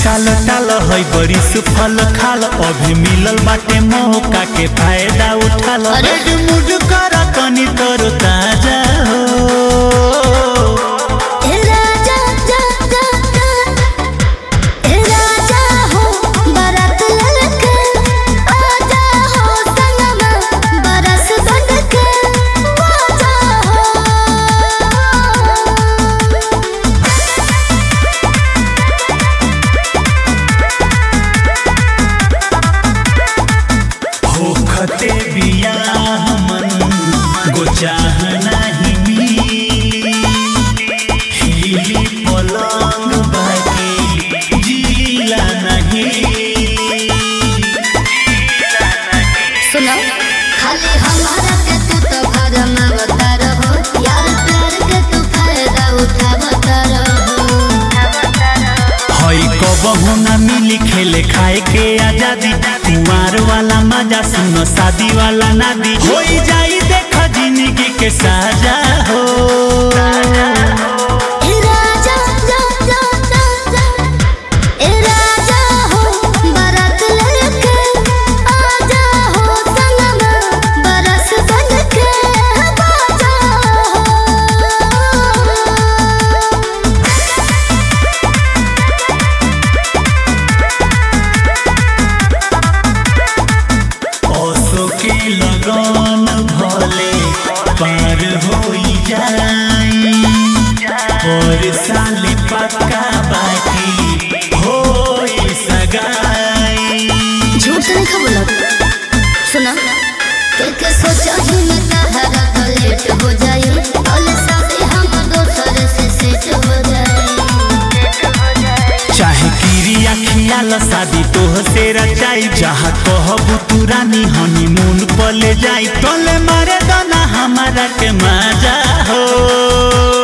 साल टाल है बड़ी सुफल खाल अभी मिलल बाटे मौका के फायदा उठाल अरे। रेड मूड कर तनी तरो ताजा हो ए राजा जा जा जा ए राजा हो बारात ललके आजा हो संगमा बरस बनके आजा हो होखते बियाह मन गोचाह नहीं मिली हिली पलंग बाकी जीला नहीं सुनो खाली हमारा के तू तो घर में बता रहो यार प्यार के तू फायदा उठा बता रहो हई कबहू ना मिली खेले खाए के आजादी कुमार वाला मजा सुनो शादी वाला नादी हो जाई देख जिंदगी के साजा हो ए राजा जा जा जा जा ए राजा हो बारात ललके आजा हो संगमा बरस बनके आजा हो ओसो के लगन भले पार होई जाई और साले पक्का बाकी होई सगाई झूठ नहीं खा बोला सुना के सोचा ही मैं तहरा तो लेट हो जाई और साथे हम दोसर से सेट हो जाई चाहे किरिया खियाल शादी तोह से रचाई जहाँ कहबू तू रानी हनीमून पले जाई टोले मारे दाना हमारा के मजा हो